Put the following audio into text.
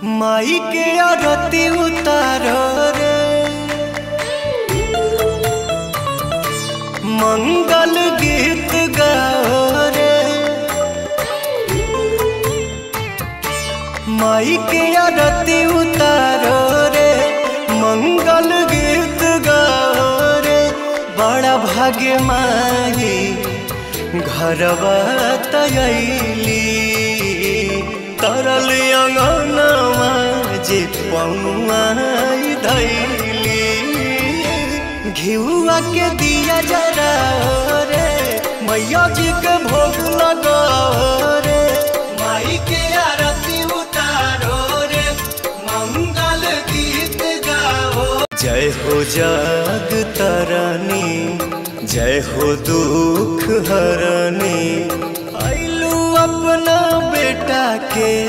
माई के आरती उतारो रे मंगल गीत गाओ रे माई के आरती उतारो रे मंगल गीत गाओ रे बड़ा भाग्य माई घरवा तयली तरल अंगनवा जे पौआई धैली घिउआ के दिया जरा रे मैया जी के भोग लगा रे माई के आरती उतारो रे मंगल गीत गाओ जय हो जग तरनी जय हो दुख हरनी आइलू अपना बेटा के